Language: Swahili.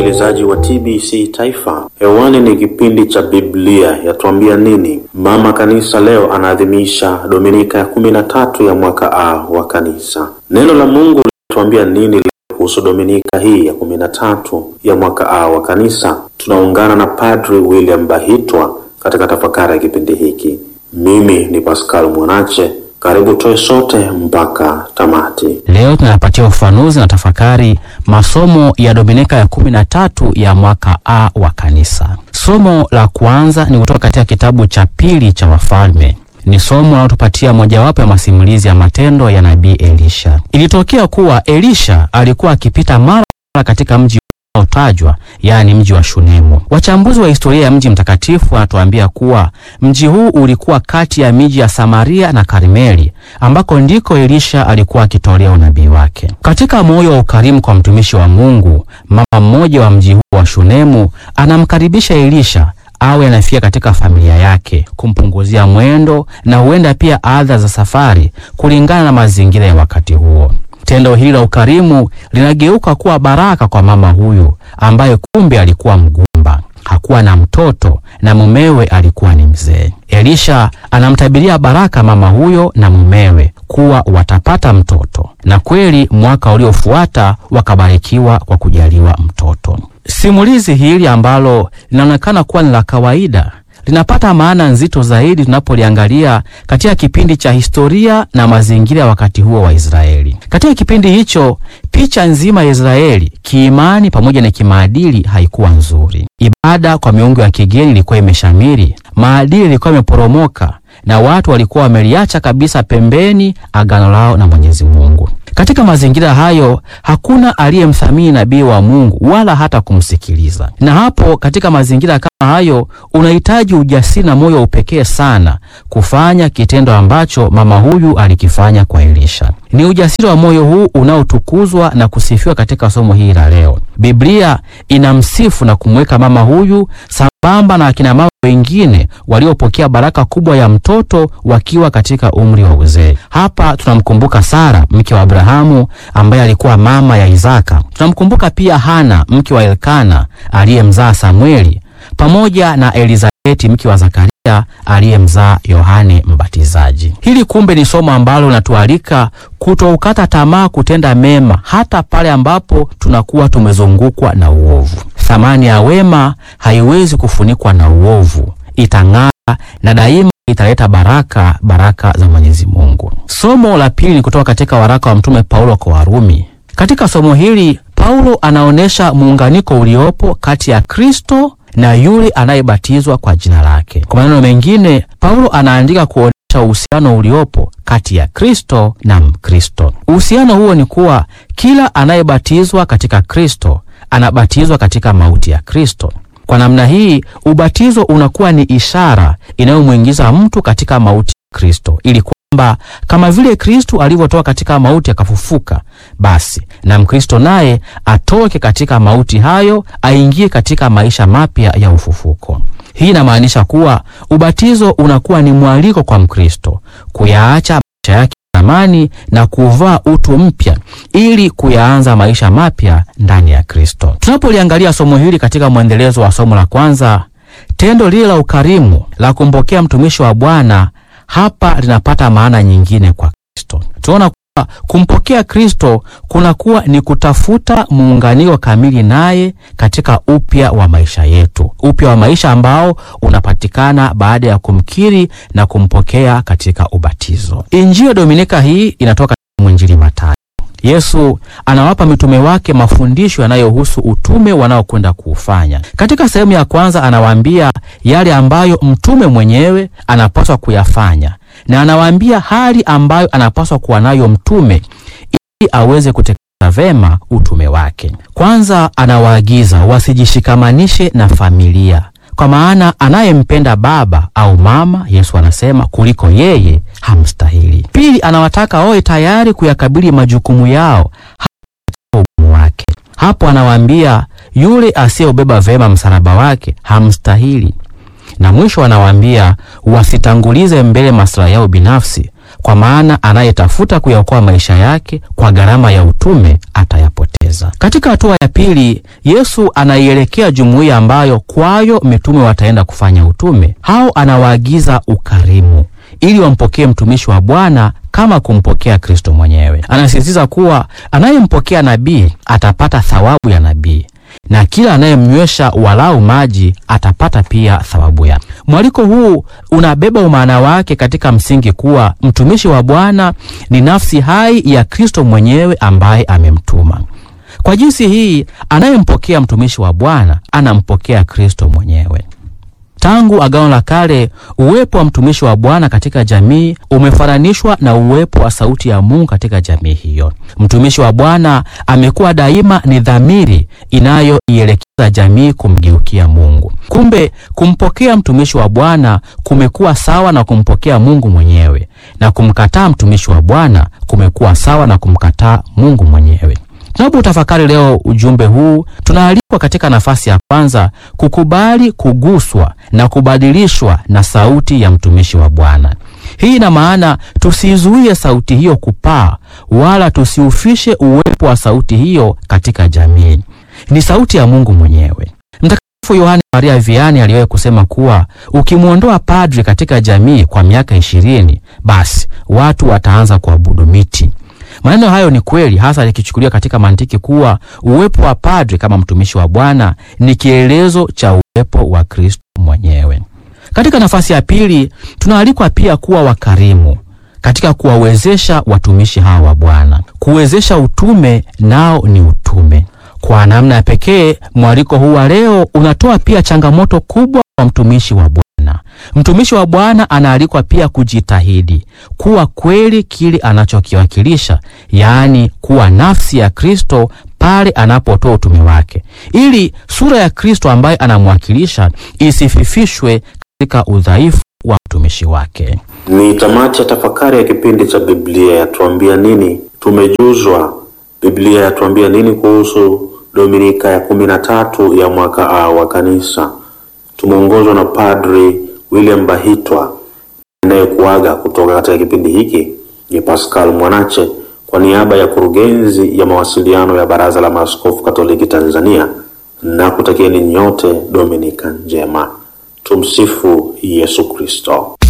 msikilizaji wa TBC Taifa, hewani ni kipindi cha Biblia yatuambia nini. Mama Kanisa leo anaadhimisha Dominika ya kumi na tatu ya mwaka A wa Kanisa. Neno la Mungu linatuambia nini leo kuhusu Dominika hii ya kumi na tatu ya mwaka A wa Kanisa? Tunaungana na Padri William Bahitwa katika tafakari ya kipindi hiki. Mimi ni Pascal Mwanache. Karibu toe sote mpaka tamati. Leo tunayapatia ufafanuzi na tafakari masomo ya Dominika ya kumi na tatu ya mwaka A wa Kanisa. Somo la kwanza ni kutoka katika kitabu cha pili cha Wafalme. Ni somo linalotupatia mojawapo ya masimulizi ya matendo ya nabii Elisha. Ilitokea kuwa Elisha alikuwa akipita mara mara katika mji unaotajwa yaani mji wa Shunemu. Wachambuzi wa historia ya mji mtakatifu wanatuambia kuwa mji huu ulikuwa kati ya miji ya Samaria na Karmeli ambako ndiko Elisha alikuwa akitolea unabii wake. Katika moyo wa ukarimu kwa mtumishi wa Mungu, mama mmoja wa mji huu wa Shunemu anamkaribisha Elisha awe anafika katika familia yake kumpunguzia mwendo na huenda pia adha za safari kulingana na mazingira ya wakati huo. Tendo hili la ukarimu linageuka kuwa baraka kwa mama huyu ambaye kumbe alikuwa mgumba, hakuwa na mtoto na mumewe alikuwa ni mzee. Elisha anamtabiria baraka mama huyo na mumewe kuwa watapata mtoto, na kweli mwaka uliofuata wakabarikiwa kwa kujaliwa mtoto. Simulizi hili ambalo linaonekana kuwa ni la kawaida linapata maana nzito zaidi tunapoliangalia katika kipindi cha historia na mazingira ya wakati huo wa Israeli. Katika kipindi hicho, picha nzima ya Israeli kiimani pamoja na kimaadili haikuwa nzuri. Ibada kwa miungu ya kigeni ilikuwa imeshamiri, maadili ilikuwa imeporomoka, na watu walikuwa wameliacha kabisa pembeni agano lao na Mwenyezi Mungu. Katika mazingira hayo hakuna aliyemthamini nabii wa Mungu wala hata kumsikiliza. Na hapo katika mazingira kama hayo unahitaji ujasiri na moyo wa upekee sana kufanya kitendo ambacho mama huyu alikifanya kwa Elisha. Ni ujasiri wa moyo huu unaotukuzwa na kusifiwa katika somo hili la leo. Biblia inamsifu na kumweka mama huyu sambamba na akina mama wengine waliopokea baraka kubwa ya mtoto wakiwa katika umri wa uzee. Hapa tunamkumbuka Sara mke wa Abrahamu ambaye alikuwa mama ya Isaka. Tunamkumbuka pia Hana mke wa Elkana aliyemzaa Samueli pamoja na Elizabeti mke wa Zakaria aliyemzaa Yohane Mbatizaji. Hili kumbe ni somo ambalo linatualika kutoukata tamaa kutenda mema hata pale ambapo tunakuwa tumezungukwa na uovu. Thamani ya wema haiwezi kufunikwa na uovu, itang'aa na daima italeta baraka, baraka za Mwenyezi Mungu. Somo la pili ni kutoka katika waraka wa Mtume Paulo kwa Warumi. Katika somo hili Paulo anaonyesha muunganiko uliopo kati ya Kristo na yule anayebatizwa kwa jina lake. Kwa maneno mengine, Paulo anaandika kuonyesha uhusiano uliopo kati ya Kristo na Mkristo. Uhusiano huo ni kuwa kila anayebatizwa katika Kristo anabatizwa katika mauti ya Kristo. Kwa namna hii, ubatizo unakuwa ni ishara inayomwingiza mtu katika mauti ya Kristo ili kwamba kama vile Kristo alivyotoka katika mauti akafufuka, basi na Mkristo naye atoke katika mauti hayo aingie katika maisha mapya ya ufufuko. Hii inamaanisha kuwa ubatizo unakuwa ni mwaliko kwa Mkristo kuyaacha maisha yake zamani na kuvaa utu mpya ili kuyaanza maisha mapya ndani ya Kristo. Tunapoliangalia somo hili katika mwendelezo wa somo la kwanza, tendo lile la ukarimu la kumpokea mtumishi wa Bwana hapa linapata maana nyingine kwa Kristo. Tunaona kuwa kumpokea Kristo kunakuwa ni kutafuta muunganiko kamili naye katika upya wa maisha yetu, upya wa maisha ambao unapatikana baada ya kumkiri na kumpokea katika ubatizo. Injili ya Dominika hii inatoka mwinjili Mathayo. Yesu anawapa mitume wake mafundisho yanayohusu utume wanaokwenda kuufanya. Katika sehemu ya kwanza, anawaambia yale ambayo mtume mwenyewe anapaswa kuyafanya na anawaambia hali ambayo anapaswa kuwa nayo mtume ili aweze kutekeleza vema utume wake. Kwanza, anawaagiza wasijishikamanishe na familia kwa maana anayempenda baba au mama, Yesu anasema, kuliko yeye hamstahili. Pili, anawataka wawe tayari kuyakabili majukumu yao hata ugumu wake. Hapo anawaambia yule asiyeubeba vema msalaba wake hamstahili. Na mwisho anawaambia wasitangulize mbele maslahi yao binafsi, kwa maana anayetafuta kuyaokoa maisha yake kwa gharama ya utume atayapoteza. Katika hatua ya pili, Yesu anaielekea jumuiya ambayo kwayo mitume wataenda kufanya utume. Hao anawaagiza ukarimu ili wampokee mtumishi wa Bwana kama kumpokea Kristo mwenyewe. Anasisitiza kuwa anayempokea nabii atapata thawabu ya nabii na kila anayemnywesha walau maji atapata pia thawabu yake. Mwaliko huu unabeba umaana wake katika msingi kuwa mtumishi wa Bwana ni nafsi hai ya Kristo mwenyewe ambaye amemtuma. Kwa jinsi hii, anayempokea mtumishi wa Bwana anampokea Kristo mwenyewe. Tangu Agano la Kale, uwepo wa mtumishi wa Bwana katika jamii umefananishwa na uwepo wa sauti ya Mungu katika jamii hiyo. Mtumishi wa Bwana amekuwa daima ni dhamiri inayoielekeza jamii kumgeukia Mungu. Kumbe kumpokea mtumishi wa Bwana kumekuwa sawa na kumpokea Mungu mwenyewe, na kumkataa mtumishi wa Bwana kumekuwa sawa na kumkataa Mungu mwenyewe. Tunapotafakari leo ujumbe huu, tunaalikwa katika nafasi ya kwanza kukubali kuguswa na kubadilishwa na sauti ya mtumishi wa Bwana. Hii ina maana tusizuie sauti hiyo kupaa, wala tusiufishe uwepo wa sauti hiyo katika jamii. Ni sauti ya Mungu mwenyewe. Mtakatifu Yohane Maria Vianney aliwahi kusema kuwa ukimwondoa padri katika jamii kwa miaka ishirini, basi watu wataanza kuabudu miti. Maneno hayo ni kweli, hasa likichukuliwa katika mantiki kuwa uwepo wa padri kama mtumishi wa Bwana ni kielelezo cha uwepo wa Kristo mwenyewe. Katika nafasi ya pili, tunaalikwa pia kuwa wakarimu katika kuwawezesha watumishi hawa wa Bwana. Kuwezesha utume nao ni utume. Kwa namna ya pekee, mwaliko huu wa leo unatoa pia changamoto kubwa kwa mtumishi wa Bwana. Mtumishi wa Bwana anaalikwa pia kujitahidi kuwa kweli kile anachokiwakilisha, yaani kuwa nafsi ya Kristo pale anapotoa utume wake, ili sura ya Kristo ambaye anamwakilisha isififishwe katika udhaifu wa mtumishi wake. Ni tamati ya tafakari ya kipindi cha Biblia yatuambia nini. Tumejuzwa Biblia yatuambia nini kuhusu Dominika ya kumi na tatu ya mwaka A wa Kanisa. Tumeongozwa na Padri William Bahitwa. Anayekuaga kutoka katika kipindi hiki ni Pascal Mwanache kwa niaba ya kurugenzi ya mawasiliano ya Baraza la Maaskofu Katoliki Tanzania, na kutakieni nyote Dominika njema. Tumsifu Yesu Kristo.